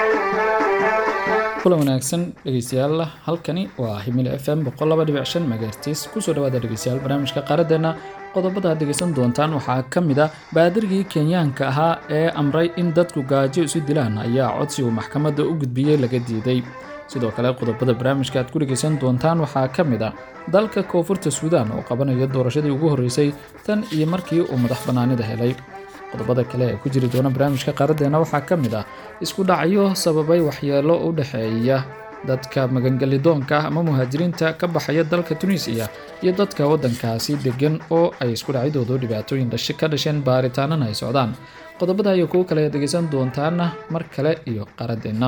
kulan wanaagsan dhegeystayaal halkani waa himil f m megahertis kusoo dhawaada dhegeystayaal barnaamijka qaaradeena qodobada aad dhegeysan doontaan waxaa ka mid a baadirgii kenyaanka ahaa ee amray in dadku gaajo isu dilaan ayaa codsi uu maxkamadda u gudbiyey laga diiday sidoo kale qodobada barnaamijka aad ku dhegeysan doontaan waxaa ka mid a dalka koonfurta suudaan oo qabanaya doorashadii ugu horreysay tan iyo markii uu madax bannaanida helay qodobada kale ee ku jiri doona barnaamijka qaaradeena waxaa ka mid ah isku dhacyo sababay waxyeelo u dhexeeya dadka magangelidoonka ama muhaajiriinta ka baxaya dalka tunisiya iyo dadka waddankaasi degan oo ay isku dhacyadoodu dhibaatooyin dhashe ka dhasheen baaritaanana ay socdaan qodobada iyo kuwo kale dhegeysan doontaana mar kale iyo qaradeenna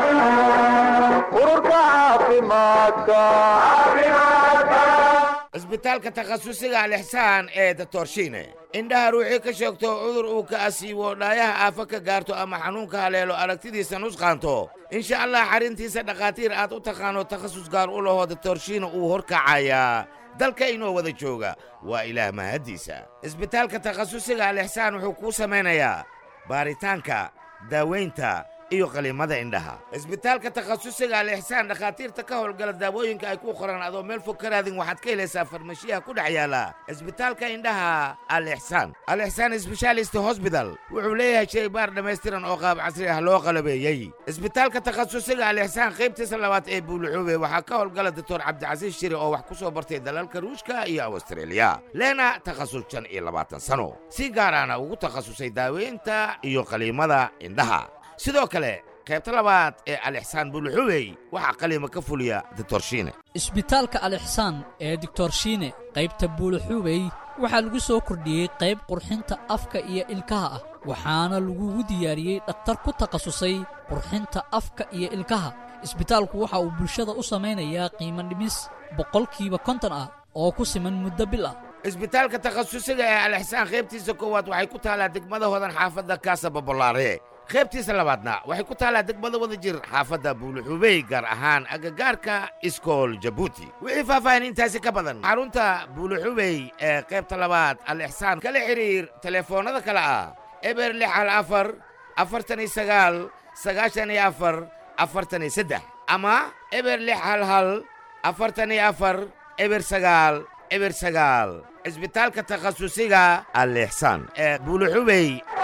cisbitaalka takhasusiga alixsaan ee datorshiine indhaha ruuxii ka sheegto cudur uu ka asiibo dhaayaha aafa ka gaarto ama xanuunka haleelo aragtidiisa nusqaanto insha allah xarrintiisa dhakhaatiir aad u taqaano takhasus gaar u lahoo datorshiine uu horkacayaa dalka inoo wada jooga waa ilaah mahaddiisa cisbitaalka takhasusiga alixsaan wuxuu kuu samaynayaa baaritaanka daawaynta iyo qaliimada indhaha cisbitaalka takhasusiga alixsaan dhakhaatiirta ka howlgala daawooyinka ay ku qoran adoo meel fog ka raadin waxaad ka helaysaa farmashiyaha ku dhex yaala cisbitaalka indhaha alixsaan alixsaan sbeshaalist hosbital wuxuu leeyahay shaybaar dhammaystiran oo qaab casri ah loo qalabeeyey cisbitaalka takhasusiga alixsaan qaybtiisa labaad ee buuluxuube waxaa ka howlgala doctor cabdicasiis shiri oo wax ku soo bartay dalalka ruushka iyo awstreeliya leena takhasus shan iyo labaatan sano si gaaraana ugu takhasusay daaweynta iyo qaliimada indhaha sidoo kale qaybta labaad ee alixsaan buuluxubey waxaa qaliima ka fuliya ditorshiine isbitaalka alixsaan ee dictorshiine qaybta buuluxubey waxaa lagu soo kordhiyey qayb qurxinta afka iyo ilkaha ah waxaana lagugu diyaariyey dhakhtar ku takhasusay qurxinta afka iyo ilkaha isbitaalku waxa uu bulshada u samaynayaa qiimo dhimis boqolkiiba konton ah oo ku siman muddo bil ah isbitaalka takhasusiga ee alixsaan qaybtiisa koowaad waxay ku taallaa degmada hodan xaafadda kaasa babolaare qaybtiisa labaadna waxay ku taallaa degmada wada jir xaafadda buuluxubey gaar ahaan agagaarka iskool jabuuti wixii faahfaahin intaasi ka badan xarunta buuluxubey ee qaybta labaad alixsaan kala xidhiir telefoonnada kale ah eber lix hal afar afartan iyo sagaal sagaashan iyo afar afartan iyo saddex ama eber lix hal hal afartan iyo afar eber sagaal eber sagaal cisbitaalka takhasusiga alixsaan ee buuluxubey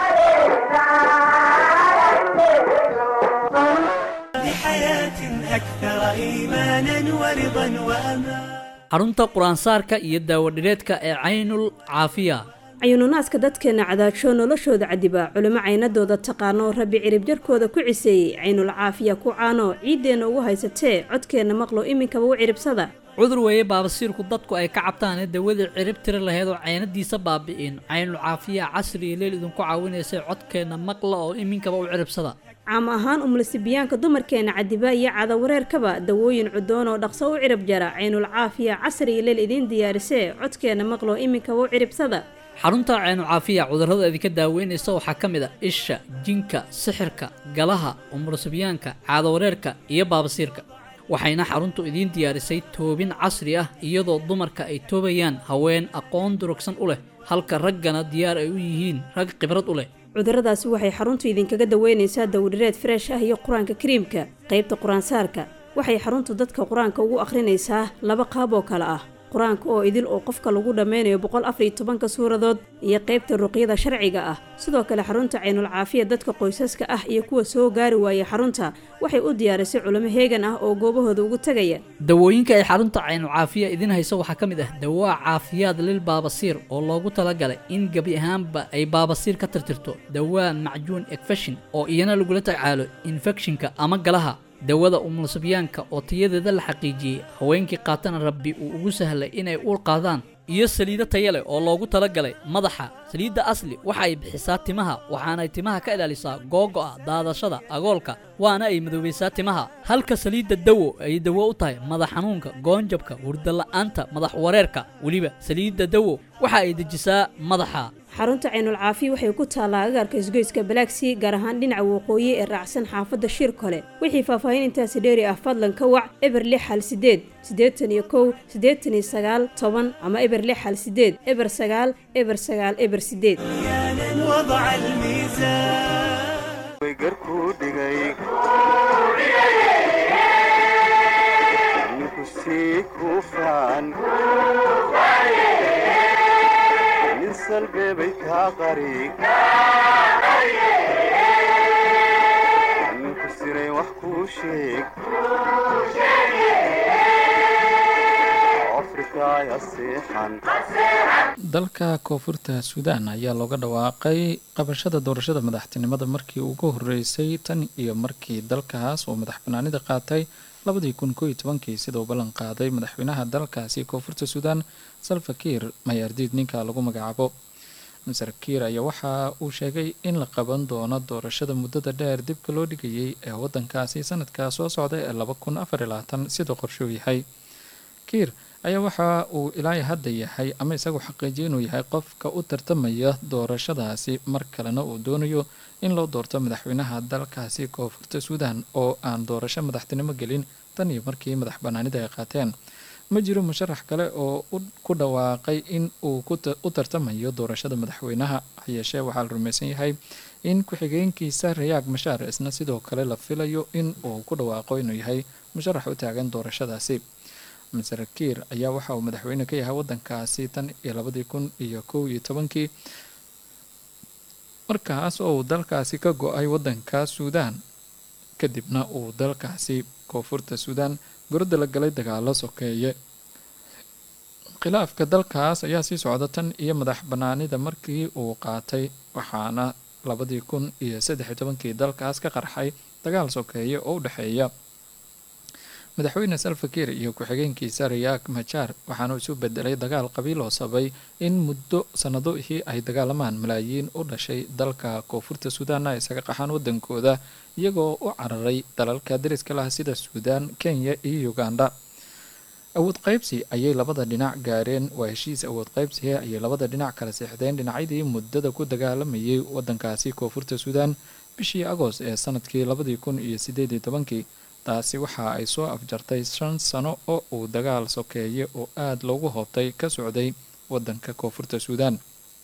xarunta qur-aansaarka iyo daawadhireedka ee caynul caafiya cayununaadka dadkeenna cadaajo noloshooda cadiba culimo caynadooda taqaano rabbi cirib jarkooda ku ciseeyey caynul caafiya ku caano ciiddeenna ugu haysatee codkeenna maqlo iminkaba u ciribsada cudur weeye baabasiirku dadku ay ka cabtaane dawadii cirib tiri laheyd oo caynadiisa baabi'in caynul caafiya casri iyo leel idinku caawinaysay codkeenna maqla oo iminkaba u ciribsada caam ahaan umlasibiyaanka dumarkeenna cadiba iyo cadawareerkaba dawooyin cudoon oo dhaqso u cirib jara caynul caafiya casri iyo leel idiin diyaarisee codkeenna maqlo iminkaba u ciribsada xarunta caynucaafiya cudurrada idinka daaweynaysa waxaa ka mid a isha jinka sixirka galaha umurasibyaanka caadawareerka iyo baabasiirka waxayna xaruntu idiin diyaarisay toobin casri ah iyadoo dumarka ay toobayaan haween aqoon durugsan u leh halka raggana diyaar ay u yihiin rag khibrad u leh cudurradaasi waxay xaruntu idinkaga daweynaysaa dawdhireed freesh ah iyo qur-aanka kariimka qaybta qur-aansaarka waxay xaruntu dadka qur-aanka ugu akhrinaysaa laba qaab oo kale ah qur-aanka oo idil oo qofka lagu dhammaynayo boqol afariyo tobanka suuradood iyo qaybta ruqyada sharciga ah sidoo kale xarunta caynul caafiya dadka qoysaska ah iyo kuwa soo gaari waaya xarunta waxay u diyaarisay culimo heegan ah oo goobahooda ugu tegaya dawooyinka ay xarunta caynul caafiya idiin hayso waxaa ka mid ah dawaa caafiyaad lil baabasiir oo loogu talagalay in gebi ahaanba ay baabasiir ka tirtirto dawaa macjuun ekfeshin oo iyana lagula tacaalo infekshinka ama galaha dawada umulsibyaanka oo tayadeeda la xaqiijiyey haweenkii qaatana rabbi uu ugu sahlay inay uur qaadaan iyo saliido taya leh oo loogu talagalay madaxa saliidda asli waxa ay bixisaa timaha waxaanay timaha ka ilaalisaa googo'a daadashada agoolka waana ay madoobaysaa timaha halka saliidda dawo ay dawo u tahay madax xanuunka goonjabka hurdala'aanta madax wareerka weliba saliidda dawo waxa ay dejisaa madaxa xarunta caynul caafiya waxay ku taallaa agaarka isgoyska balaagsii gaar ahaan dhinaca waqooyi ee raacsan xaafadda shir kole wixii faahfaahin intaasi dheeri ah fadlan ka wac eber lix hal sideed siddeetan iyo kow siddeetan iyo sagaal toban ama eber lix hal sideed eber sagaal eber sagaal eber sideed وضع الميزان wax kuu sheeg afrikaya seexan dalka koonfurta suudaan ayaa looga dhawaaqay qabashada doorashada madaxtinimada markii ugu horeysay tan iyo markii dalkaas uu madax banaanida qaatay labadii kun koo iyo tobankii sida uu ballan qaaday madaxweynaha dalkaasi koonfurta suudaan salva kiir mayaardiid ninka lagu magacaabo maser kiir ayaa waxa uu sheegay in la qaban doono doorashada muddada dheer dibka loo dhigayay ee wadankaasi sanadka soo socda ee laba kun afar iyo labaatan siduu qorshuu yahay kiir ayaa waxa uu ilaa hadda yahay ama isagu xaqiijiya inuu yahay qofka u tartamaya doorashadaasi mar kalena uu doonayo in loo doorto madaxweynaha dalkaasi koonfurta suudaan oo aan doorasho madaxtinimo gelin tan iyo markii madax banaanida ay qaateen ma jiro musharax kale oo ku dhawaaqay in uu u tartamayo doorashada madaxweynaha hayeeshee waxaa la rumaysan yahay in ku-xigeenkiisa rayaag mashaar isna sidoo kale la filayo in uu ku dhawaaqo inuu yahay musharax u taagan doorashadaasi maser kiir ayaa waxa uu madaxweyne ka yahay wadankaasi tan iyo labadii kun iyo kow iyo tobankii markaas oo uu dalkaasi ka go-ay wadanka suudaan kadibna uu dalkaasi koonfurta suudaan gorodda la galay dagaalo sokeeye khilaafka dalkaas ayaa sii socda tan iyo madax banaanida markii uu qaatay waxaana labadii kun iyo saddex iyo tobankii dalkaas ka qarxay dagaal sokeeye oo u dhexeeya madaxweyne salfakiir iyo ku-xigeenkiisa rayaag majaar waxaana isu bedelay dagaal qabiil oo sabay in muddo sannadoihii ay dagaalamaan malaayiin u dhashay dalka koonfurta suudaanna ay isaga qaxaan wadankooda iyagoo u cararay dalalka dariska lah sida suudaan kenya iyo uganda awood qaybsi ayay labada dhinac gaareen waa heshiis awood qaybsihe ayay labada dhinac kala seexdeen dhinacyadii muddada ku dagaalamayay wadankaasi koonfurta suudaan bishii agost ee sanadkii labadii kun iyo sideed iyo tobankii taasi waxa ay soo afjartay shan sano oo uu dagaal sokeeye oo aada loogu hoobtay ka socday wadanka koonfurta suudaan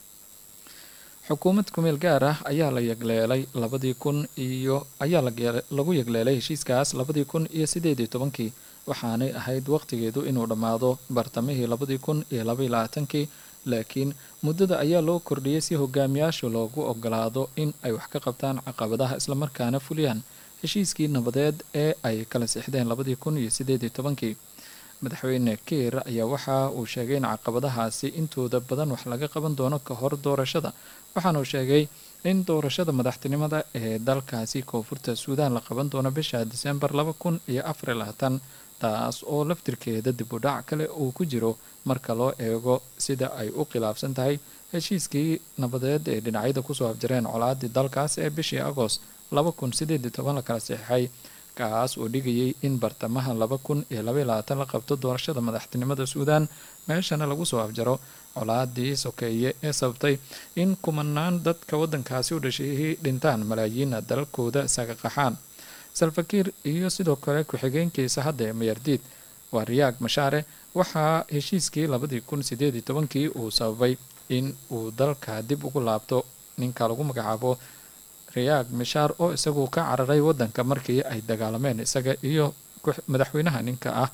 xukuumad kumeel gaar ah ayaa la yegleelay labadii kun iyo ayaa lagu yegleelay heshiiskaas labadii kun iyo sideed iyo tobankii waxaanay ahayd waqtigeedu inuu dhammaado bartamihii labadii kun iyo labaiyo labaatankii laakiin muddada ayaa loo kordhiyey si hogaamiyaasha loogu ogolaado in ay wax ka qabtaan caqabadaha islamarkaana fuliyaan heshiiskii nabadeed ee ay kala sixdeen labadii kun iyo sideed iyo tobankii madaxweyne kiir ayaa waxa uu sheegay in caqabadahaasi intooda badan wax laga qaban doono ka hor doorashada waxaana uu sheegay in doorashada madaxtinimada ee dalkaasi koonfurta suudaan la qaban doono bisha disembar laba kun iyo afariyo labaatan taas oo laftirkeeda dib u dhac kale uu ku jiro marka loo eego sida ay u khilaafsan tahay heshiiskii nabadeed ee dhinacyada kusoo afjareen colaadii dalkaas ee bishii agost laba kun sideed iyo toban la kala saxeixay kaas oo dhigayay in bartamaha laba kun iyo labaiyo labaatan la qabto doorashada madaxtinimada suudaan meeshana lagu soo afjaro colaadii sokeeye ee sababtay in kumanaan dadka wadankaasi u dhashay dhintaan malaayiina dalalkooda isaga qaxaan salfakiir iyo sidoo kale ku-xigeenkiisa hadda ee mayardiid waa riyaag mashaare waxaa heshiiskii labadii kun sideed iyo tobankii uu sababay in uu dalka dib ugu laabto ninka lagu magacaabo riyaag mishaar oo isagu ka cararay wadanka markii ay dagaalameen isaga iyo madaxweynaha ninka ah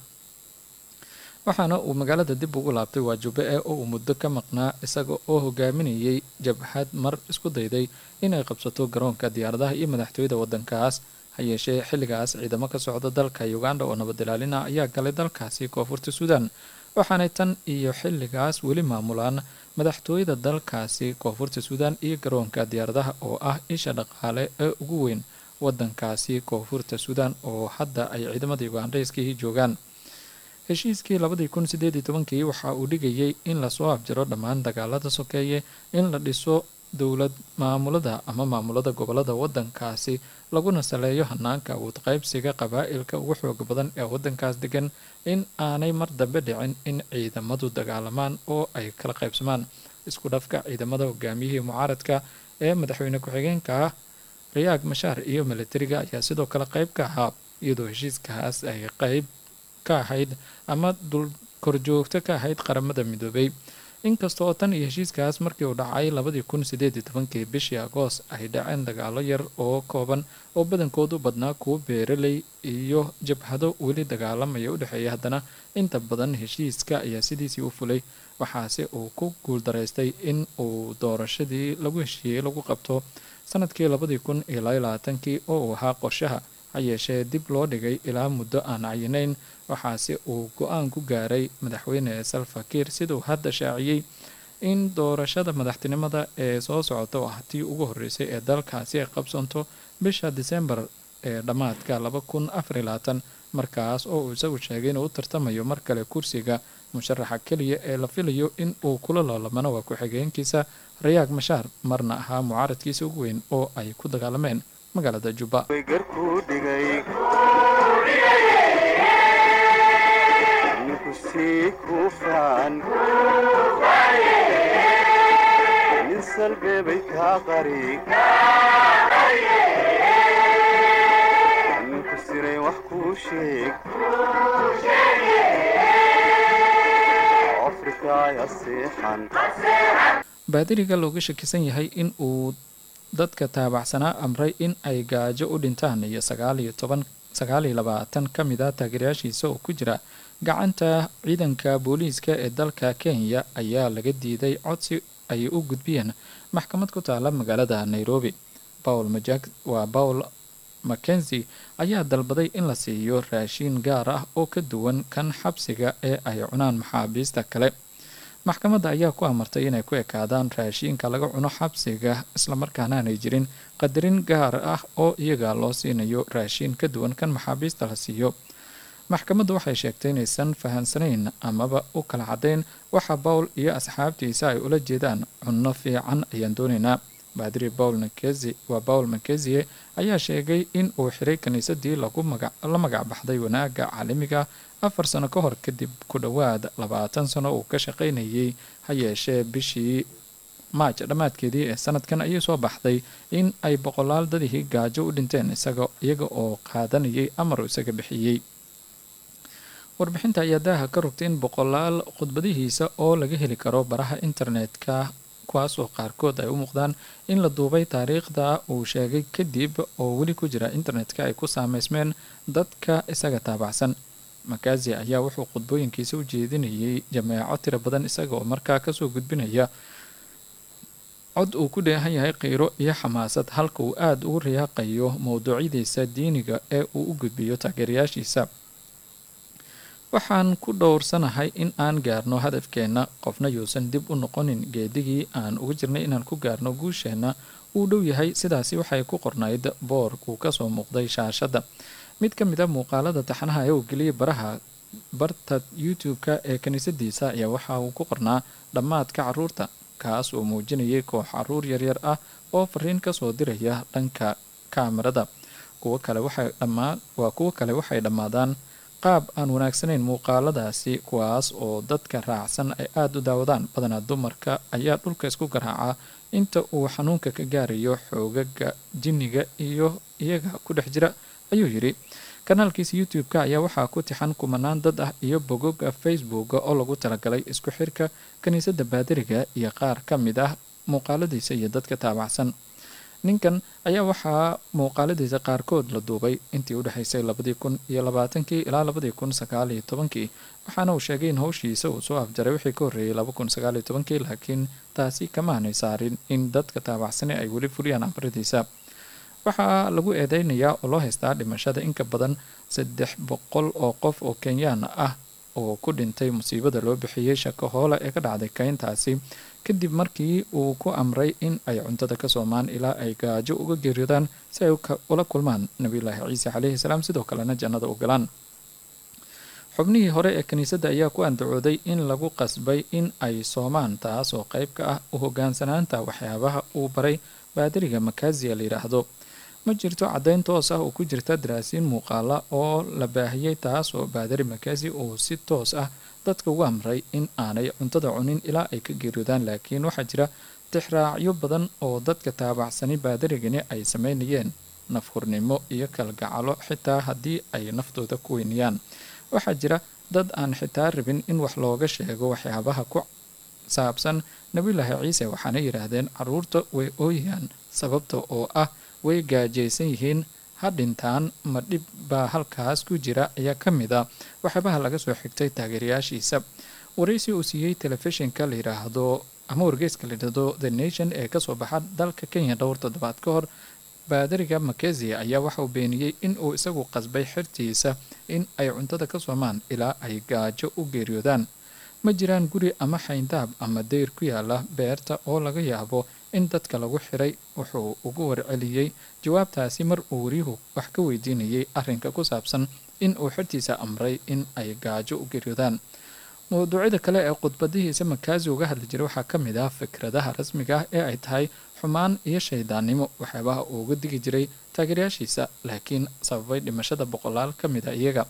waxaana uu magaalada dib ugu laabtay waajube e oo uu muddo ka maqnaa isaga oo hogaaminayay jabhad mar isku dayday inay qabsato garoonka diyaaradaha iyo madaxtooyada wadankaas hayeeshee xilligaas ciidamo ka socda dalka uganda oo nabad ilaalina ayaa galay dalkaasi koonfurta suudaan waxaanay tan iyo xilligaas weli maamulaan madaxtooyada dalkaasi koonfurta suudaan iyo garoonka diyaaradaha oo ah isha dhaqaale ee ugu weyn wadankaasi koonfurta suudaan oo hadda ay ciidamada ugandhayskii joogaan heshiiskii labadii kun sideed iyo tobankii waxa uu dhigayay in lasoo afjaro dhammaan dagaalada sokeeye in la dhiso dowlad maamulada ama maamulada gobolada wadankaasi laguna saleeyo hanaanka awood qaybsiga qabaa-ilka ugu xooga badan ee wadankaas degan in aanay mar dambe dhicin in ciidamadu dagaalamaan oo ay kala qaybsamaan isku dhafka ciidamada hogaamiyihii mucaaradka ee madaxweyne ku-xigeenka ah rayaag mashaar iyo militariga ayaa sidoo kale qeyb ka ahaa iyadoo heshiiskaas ay qeyb ka ahayd ama dul korjoogto ka ahayd qaramada midoobay inkasta oo tan iyo heshiiskaas markii uu dhacay labadii kun sideed iyo tobankii bishii agoost ay dhaceen dagaalo yar oo kooban oo badankoodu badnaa kuwo beeraley iyo jabhado weli dagaalamaya u dhexeeya haddana inta badan heshiiska ayaa sidiisii u fulay waxaase uu ku guuldaraystay in uu doorashadii lagu heshiiyey lagu qabto sanadkii labadii kun iyo labaiyo labaatankii oo uu ahaa qorshaha ha yeeshee dib loo dhigay ilaa muddo aan cayinayn waxaase uu go-aan ku gaaray madaxweyne salfakiir siduu hadda shaaciyey in doorashada madaxtinimada ee soo socota oo ah tii ugu horeysay ee dalkaasi ay qabsanto bisha disembar ee dhammaadka laba kun afariy labaatan markaas oo uu isagu sheegay inuu u tartamayo mar kale kursiga musharaxa keliya ee la filayo in uu kula loolamano waa ku-xigeenkiisa rayaag mashaar marna ahaa mucaaradkiisa ugu weyn oo ay ku dagaalameen magaalada jubba garkuu dhigay ninku sii kufaan nin salbeebay kaa qari ninku siray wax kuu sheeg afrikaaya seexan baadiriga looga shakisan yahay in uu dadka taabacsanaa amray in ay gaajo u dhintaan iyo sagaaliyo toban sagaaliyo labaatan ka mid a taageerayaashiisa oo ku jira gacanta ciidanka booliiska ee dalka kenya ayaa laga diiday codsi ay u gudbiyeen maxkamad ku taala magaalada nairobi paul majak waa paul mackenzi ayaa dalbaday in la siiyo raashiin gaar ah oo ka duwan kan xabsiga ee ay cunaan maxaabiista kale maxkamadda ayaa ku amartay inay ku ekaadaan raashiinka laga cuno xabsiga islamarkaana aanay jirin qadarin gaar ah oo iyaga loo siinayo raashiin ka duwan kan maxaabiista la siiyo maxkamaddu waxay sheegtay inaysan fahansanayn amaba u kala caddayn waxa bowl iyo asxaabtiisa ay ula jeedaan cunno fiican ayaan doonaynaa baadiri bowl makezi waa bowl makezie ayaa sheegay in uu xiray kiniisadii lagu maga la magac baxday wanaagga caalamiga afar sano ka hor kadib ku dhowaad labaatan sano uu ka shaqaynayay ha yeeshee bishii maaj dhammaadkeedii ee sanadkan ayay soo baxday in ay boqolaal dadihii gaajo u dhinteen isaga iyaga oo qaadanayay amar isaga bixiyey warbixinta ayaa daaha ka rogtay in boqolaal khudbadihiisa oo laga heli karo baraha internetka kuwaas oo qaarkood ay u muuqdaan in la duubay taariikhda uu sheegay kadib oo weli ku jira internetka ay ku saameysmeen dadka isaga taabacsan makazi ayaa wuxuu khudbooyinkiisa u jeedinayay jameeco tiro badan isaga oo markaa kasoo gudbinaya cod uu ku dheehan yahay qiiro iyo xamaasad halka uu aada ugu riyaaqayo mowduucyadiisa diiniga ee uu u gudbiyo taageerayaashiisa waxaan ku dhowrsanahay in aan gaarno hadafkeenna qofna yuusan dib u noqonin geedigii aan uga jirnay inaan ku gaarno guusheenna uu dhow yahay sidaasi waxay ku qornayd boor uu kasoo muuqday shaashadda mid ka mid a muuqaalada taxanaha ee uu geliyay baraha barta youtube-ka ee kiniisadiisa ayaa waxa uu ku qornaa dhammaadka caruurta kaas oo muujinayay koox caruur yaryar ah oo fariin kasoo diraya dhanka kaamirada kuwo kale waxay dhammaa waa kuwo kale waxay dhammaadaan qaab aan wanaagsanayn muuqaaladaasi kuwaas oo dadka raacsan ay aada u daawadaan badanaa dumarka ayaa dhulka isku garaaca inta uu xanuunka ka gaarayo xoogaga jinniga iyo iyaga ku dhex jira ayuu yidhi kanaalkiisa youtube-ka ayaa waxaa ku tixan kumanaan dad ah iyo bogoga facebooka oo lagu talagalay isku xirka kiniisadda baadiriga iyo qaar ka mid ah muuqaaladiisa iyo dadka taabacsan ninkan ayaa waxaa muuqaaladiisa qaarkood la duubay intii u dhexaysay labadii kun iyo labaatankii ilaa labadii kun sagaal iyo tobankii waxaana uu sheegay in howshiisa uu soo afjaray wixii ka horreeyay laba kun sagaal iyo tobankii laakiin taasi kamaanay saarin in dadka taabacsani ay weli fuliyaan amaradiisa waxaa lagu eedeynayaa oo loo haystaa dhimashada inka badan saddex boqol oo qof oo kenyaan ah oo ku dhintay musiibada loo bixiyey shako hoole ee ka dhacday keyntaasi kadib markii uu ku amray in ay cuntada ka soomaan ilaa ay gaajo uga geeriyoodaan si ay ula kulmaan nabiyulaahi ciise caleyhi salaam sidoo kalena jannada u galaan xubnihii hore ee kiniisadda ayaa ku andacooday in lagu qasbay in ay soomaan taas oo qayb ka ah u hogaansanaanta waxyaabaha uu baray baadiriga makaziya la yidhaahdo ma jirto caddayn toos ah oo ku jirta daraasiin muuqaala oo la baahiyey taas oo baadari makazi uu si toos ah dadka ugu amray in aanay cuntada cunin ilaa ay ka geeriyoodaan laakiin waxaa jira tixraacyo badan oo dadka taabacsani baadarigani ay sameynayeen nafhurnimo iyo kalgacalo xitaa haddii ay naftooda ku weynayaan waxaa jira dad aan xitaa rabin in wax looga sheego waxyaabaha ku saabsan nabiyulaahi ciise waxaana yidhaahdeen caruurta way ooyayaan sababta oo ah way gaajaysan yihiin ha dhintaan ma dhib baa halkaas ku jira ayaa ka mid a waxyaabaha laga soo xigtay taageerayaashiisa waraysi uu siiyey telefishinka la yidhaahdo ama wargeyska la yidhaahdo the nation ee kasoo baxa dalka kenya dhowr toddobaad ka hor baadariga makezi ayaa waxa uu beeniyey in uu isagu qasbay xertiisa in ay cuntada ka soomaan ilaa ay gaajo u geeriyoodaan ma jiraan guri ama xayndaab ama dayr ku yaala beerta oo laga yaabo in dadka lagu xiray wuxuu ugu warceliyey jawaabtaasi mar uu waryuhu wax ka weydiinayay arrinka ku saabsan in uu xertiisa amray in ay gaajo u geeriyoodaan mawduucyada kale ee khudbadihiisa makaazi uga hadli jiray waxaa ka mid ah fikradaha rasmiga ah ee ay tahay xumaan iyo shaydaannimo waxyaabaha uu uga digi jiray taageerayaashiisa laakiin sababay dhimashada boqolaal ka mid a iyaga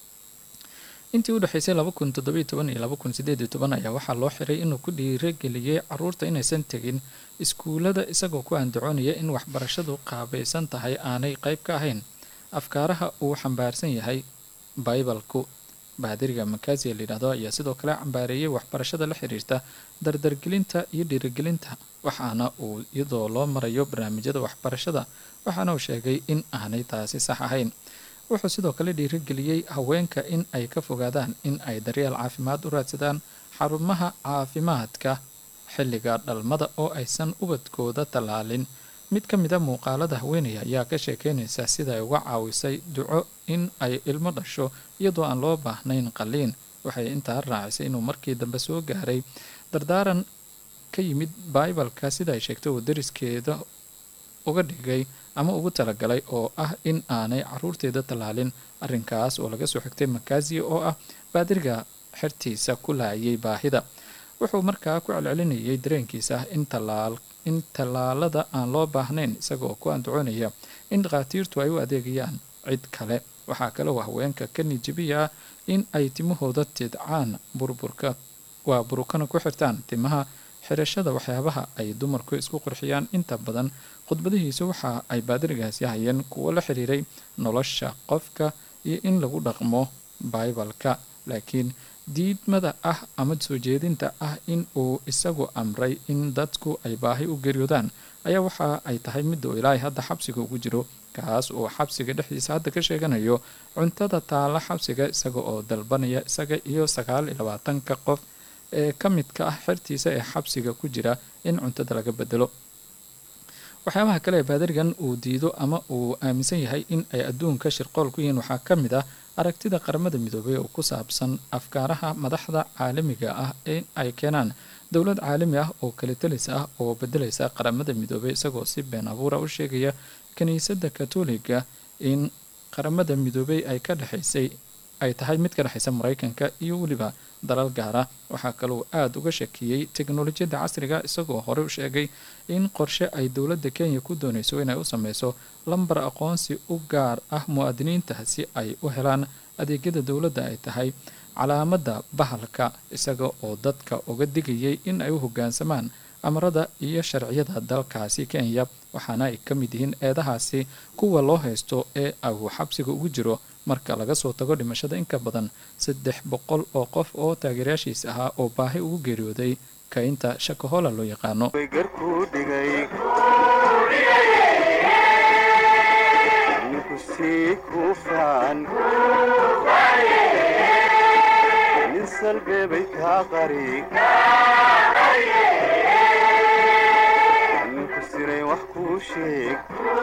intii u dhexaysay laba kun toddobiyo toban iyo laba kun sideed iyo toban ayaa waxaa loo xiray inuu ku dhiirageliyey caruurta inaysan tegin iskuullada isagoo ku andacoonaya in waxbarashadu qaabaysan tahay aanay qayb ka ahayn afkaaraha uu xambaarsan yahay baibalku baadiriga makaasiya layidhahdo ayaa sidoo kale cambaareeyay waxbarashada la xiriirta dardargelinta iyo dhiirigelinta waxaana uu iyadoo loo marayo barnaamijyada waxbarashada waxaana uu sheegay in aanay taasi sax ahayn wuxuu sidoo kale dhiirigeliyey haweenka in ay ka fogaadaan in ay daryeel caafimaad u raadsadaan xarumaha caafimaadka xilliga dhalmada oo aysan ubadkooda tallaalin mid ka mid a muuqaalada haweenaya ayaa ka sheekeynaysa sida ay uga caawisay duco in ay ilmo dhasho iyadoo aan loo baahnayn qaliin waxay intaa raacisay inuu markii dambe soo gaaray dardaaran ka yimid baibalka sida ay sheegtay uu dariskeeda uga dhigay ama ugu talagalay oo ah in aanay caruurteeda tallaalin arrinkaas oo laga soo xigtay makaasiya oo ah baadiriga xertiisa ku laayay baahida wuxuu markaa ku celcelinayay dareenkiisa ah in tallaal in tallaalada aan loo baahnayn isagoo ku andacoonaya in dhakhaatiirtu ay u adeegayaan cid kale waxaa kale oo haweenka ka nijibiya in ay timahooda tidcaan burburka waa burukana ku xirtaan timaha xirashada waxyaabaha ay dumarku isku qurxiyaan inta badan khudbadihiisu waxa ay baadirigaasi hayeen kuwo la xiriiray nolosha qofka iyo in lagu dhaqmo baibalka laakiin diidmada ah ama soo jeedinta ah in uu isagu amray in dadku ay baahi u geeriyoodaan ayaa waxa ay tahay midda uu ilaahay hadda xabsiga ugu jiro kaas oo xabsiga dhexdiisa hadda ka sheeganayo cuntada taalla xabsiga isaga oo dalbanaya isaga iyo sagaal iyo labaatanka qof ee ka midka ah xertiisa ee xabsiga ku jira in cuntada laga bedelo waxyaabaha kale ee baadarigan uu diido ama uu aaminsan yahay in ay adduunka shirqool ku yihiin waxaa ka mid ah aragtida qaramada midoobay oo ku saabsan afkaaraha madaxda caalamiga ah in ay keenaan dowlad caalami ah oo kalitalis ah oo bedelaysa qaramada midoobay isagoo si been abuura u sheegaya kiniisadda katoliga in qaramada midoobay ay ka dhexaysay ay tahay mid ka dhexaysa maraykanka iyo weliba dalal gaara waxaa kaloo aada uga shakiyey teknolojiyadda casriga isagoo horey u sheegay in qorshe ay dowladda kenya ku doonayso inay u sameyso lambar aqoonsi u gaar ah muwaadiniinta si ay u helaan adeegyada dowladda ay tahay calaamadda bahalka isaga oo dadka uga digayay in ay u hoggaansamaan amarada iyo sharciyada dalkaasi kenya waxaana ay ka mid yihiin eedahaasi kuwa loo haysto ee uu xabsiga ugu jiro marka laga soo tago dhimashada in ka badan saddex boqol oo qof oo taageerayaashiisa ahaa oo baahi ugu geeriyooday kaynta shakahola loo yaqaano garkuu dhigay ninku sii kufaan nin salbeebay kaa qari ninku siray wax kuu sheeg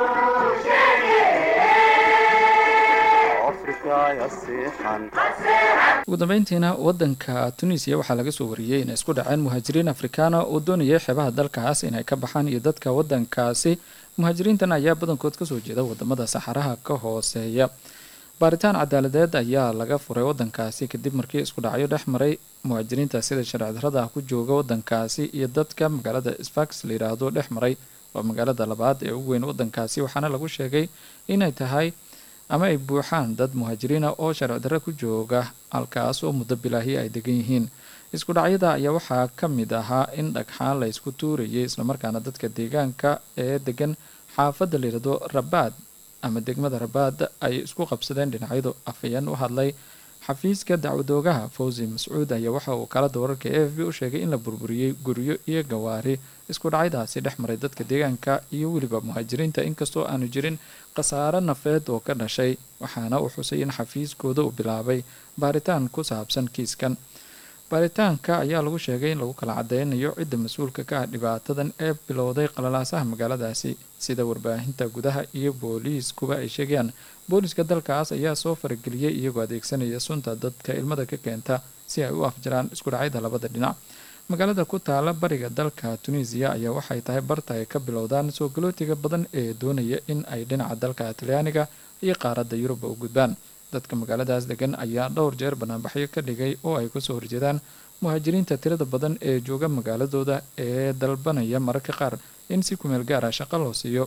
afrikaaya seexan ugu dambeyntiina wadanka tunisiya waxaa laga soo wariyey inay isku dhaceen muhaajiriin afrikaana oo doonayay xeebaha dalkaas inay ka baxaan iyo dadka wadankaasi muhaajiriintan ayaa badankood kasoo jeeda wadamada saxaraha ka hooseeya baaritaan cadaaladeed ayaa laga furay wadankaasi kadib markii isku dhacyo dhex maray muhaajiriinta sida sharci darrada ku jooga wadankaasi iyo dadka magaalada sfax layidhaahdo dhex maray waa magaalada labaad ee ugu weyn wadankaasi waxaana lagu sheegay inay tahay ama ay buuxaan dad muhaajiriina oo sharci darre ku jooga halkaas oo muddo bilaahi ay degan yihiin isku dhacyada ayaa waxaa ka mid ahaa in dhagxaan la ysku tuurayay islamarkaana dadka deegaanka ee degan xaafadda layidhahdo rabaad ama degmada rabaad ay isku qabsadeen dhinacyadu afayeen u hadlay xafiiska dacwadoogaha fawzi mascuud ayaa waxa uu kalada wararka a f b u sheegay in la burburiyey guryo iyo gawaari isku dhacyadaasi dhex maray dadka deegaanka iyo weliba muhaajiriinta inkastoo aanu jirin khasaare nafeed oo ka dhashay waxaana uu xusay in xafiiskooda uu bilaabay baaritaan ku saabsan kiiskan baaritaanka ayaa lagu sheegay in lagu kala cadeynayo cidda mas-uulka ka ah dhibaatadan ee bilowday qalalaasaha magaaladaasi sida warbaahinta gudaha iyo booliiskuba ay sheegayaan booliiska dalkaas ayaa soo farageliyey iyagoo adeegsanaya sunta dadka ilmada ka keenta si ay u afjaraan isku dhacyada labada dhinac magaalada ku taala bariga dalka tunisiya ayaa waxay tahay barta ay ka bilowdaan soo galootiga badan ee doonaya in ay dhinaca dalka talyaaniga iyo qaaradda yuruba u gudbaan dadka magaaladaas degan ayaa dhowr jeer banaanbaxyo ka dhigay oo ay kasoo horjeedaan muhaajiriinta tirada badan ee jooga magaaladooda ee dalbanaya mararka qaar in si kumeel gaara shaqo loo siiyo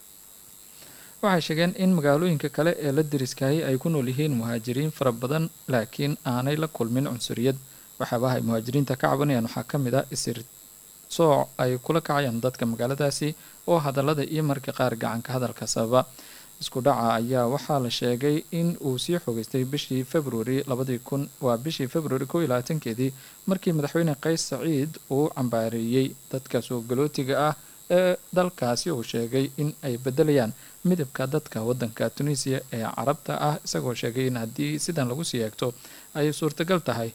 waxay sheegeen in magaalooyinka kale ee la deriskaayay ay ku nool yihiin muhaajiriin fara badan laakiin aanay la kulmin cunsuriyad waxyaabaha ay muhaajiriinta ka cabanayaan waxaa ka mid ah isir sooc ay kula kacayaan dadka magaaladaasi oo hadallada iyo marka qaar gacanka hadalka sababa isku dhaca ayaa waxaa la sheegay in uu sii xogeystay bishii februari labadii kun waa bishii februari kow iyo labaatankeedii markii madaxweyne qays saciid uu cambaareeyey dadka soo galootiga ah ee dalkaasi uu sheegay in ay bedelayaan midabka dadka wadanka tunisiya ee carabta ah isagoo sheegay in haddii sidan lagu sii eegto ay suurtagal tahay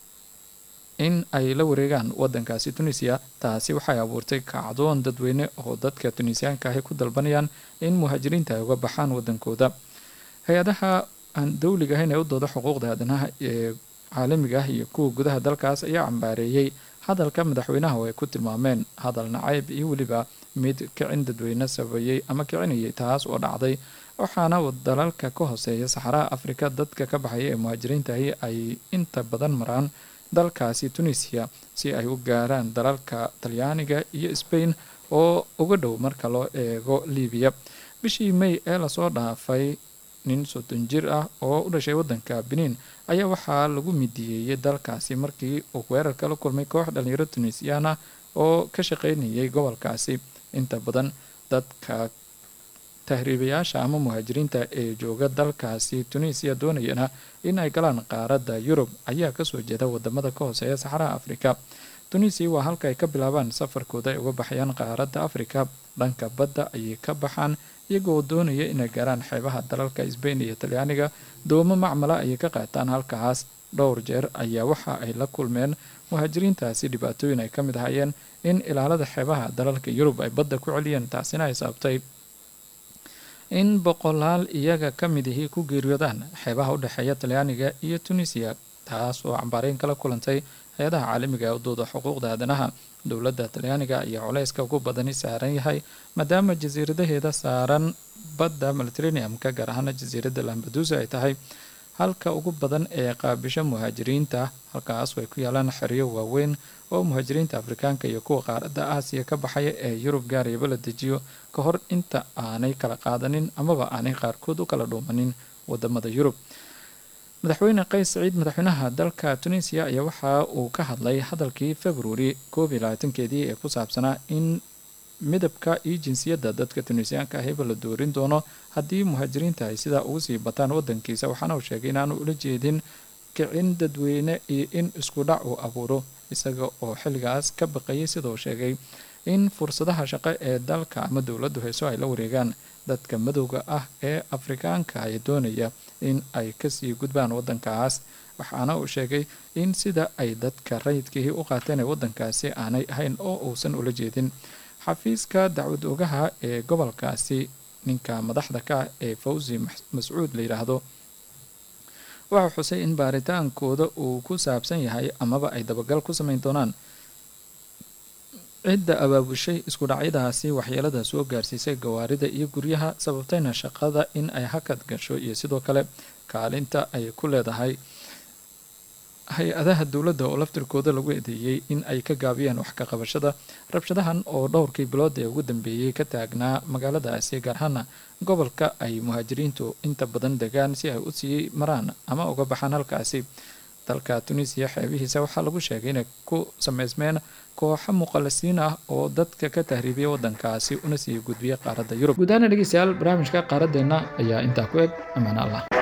in ay la wareegaan wadankaasi tunisiya taasi waxay abuurtay kacdoon dadweyne oo dadka tunisiyaanka ahi ku dalbanayaan in muhaajiriinta ay uga baxaan wadankooda hay-adaha aan dowliga ahayn ee u dooda xuquuqda aadanaha ee caalamiga ah iyo kuwa gudaha dalkaas ayaa cambaareeyey hadalka madaxweynaha oo ay ku tilmaameen hadal nacayb iyo weliba mid kicin dadweyne sabeeyey ama kicinayay taas oo dhacday waxaana dalalka ka hooseeya saxaraha afrika dadka ka baxaya ee muhaajiriintahi ay inta badan maraan dalkaasi tunisiya si ay u gaaraan dalalka talyaaniga iyo sbain oo uga dhow marka loo eego libiya bishii may ee lasoo dhaafay nin soddon jir ah oo u dhashay wadanka benin ayaa waxaa lagu midiyeeyey dalkaasi markii uu weerarka la kulmay koox dhalinyaro tunisiyaan ah oo ka shaqeynayay gobolkaasi inta badan dadka tahriibayaasha ama muhaajiriinta ee jooga dalkaasi tunisiya doonayana in ay galaan qaaradda yurub ayaa kasoo jeeda wadamada ka hooseeya saxaraha afrika tunisiya waa halka ay ka bilaabaan safarkooda ay uga baxayaan qaaradda afrika dhanka badda ayay ka baxaan iyagoo doonaya inay gaaraan xeebaha dalalka sbain iyo talyaaniga doomo macmala ayay ka qaataan halkaas dhowr jeer ayaa waxa ay la kulmeen muhaajiriintaasi dhibaatooyin ay ka mid ahaayeen in ilaalada xeebaha dalalka yurub ay badda ku celiyeen taasina ay sababtay in boqolaal iyaga ka mid ihii ku geeriyoodaan xeebaha u dhexeeya talyaaniga iyo tunisiya taas oo cambaareyn kala kulantay hay-adaha caalamiga ee udooda xuquuqda aadanaha dowladda talyaaniga ayaa culeyska ugu badani saaran yahay maadaama jasiiradaheeda saaran badda mediterraneum-ka gaar ahaana jasiiradda lambadusa ay tahay halka ugu badan ee qaabisho muhaajiriinta halkaas ay ku yaalaan xeryo waaweyn oo muhaajiriinta afrikaanka iyo kuwa qaaradda aasiya ka baxaya ee yurub gaarayaba la dejiyo ka hor inta aanay kala qaadanin amaba aanay qaarkood u kala dhuumanin wadamada yurub madaxweyne qays saciid madaxweynaha dalka tunisiya ayaa waxa uu ka hadlay hadalkii februari koob iyo labaatankeedii ee ku saabsanaa in midabka iyo jinsiyadda dadka tunisiyaanka ahiba la doorin doono haddii muhaajiriinta ay sidaa ugu sii bataan wadankiisa waxaana uu sheegay inaanu ula jeedin kicin dadweyne iyo in isku dhac uu abuuro isaga oo xilligaas ka baqayay sidoo sheegay in fursadaha shaqo ee dalka ama dowladdu hayso ay la wareegaan dadka madowga ah ee afrikaanka ay doonaya in ay kasii gudbaan wadankaas waxaana uu sheegay in sida ay dadka rayidkihii u qaateen ee wadankaasi aanay ahayn oo uusan ula jeedin xafiiska dacwad ogaha ee gobolkaasi ninka madaxda ka ah ee fawzi mascuud la yidhaahdo waxaa xusay in baaritaankooda uu ku saabsan yahay amaba ay dabagal ku sameyn doonaan cidda abaabushay isku dhacyadaasi waxyeelada soo gaarsiisay gawaarida iyo guryaha sababtayna shaqada in ay hakad gasho iyo sidoo kale kaalinta ay ku leedahay hay-adaha dowladda oo laftirkooda lagu eedeeyey in ay ka gaabiyeen wax ka qabashada rabshadahan oo dhowrkii bilood ee ugu dambeeyey ka taagnaa magaaladaasi gaar ahaana gobolka ay muhaajiriintu inta badan degaan si ay u sii maraan ama uga baxaan halkaasi dalka tunisiya xeebihiisa waxaa lagu sheegay inay ku sameysmeen kooxo muqalisiin ah oo dadka ka tahriibiya wadankaasi una sii gudbiya qaaradda yurub guud ahaana dhegeystayaal barnaamijka qaaradeena ayaa intaa ku eg amaana allah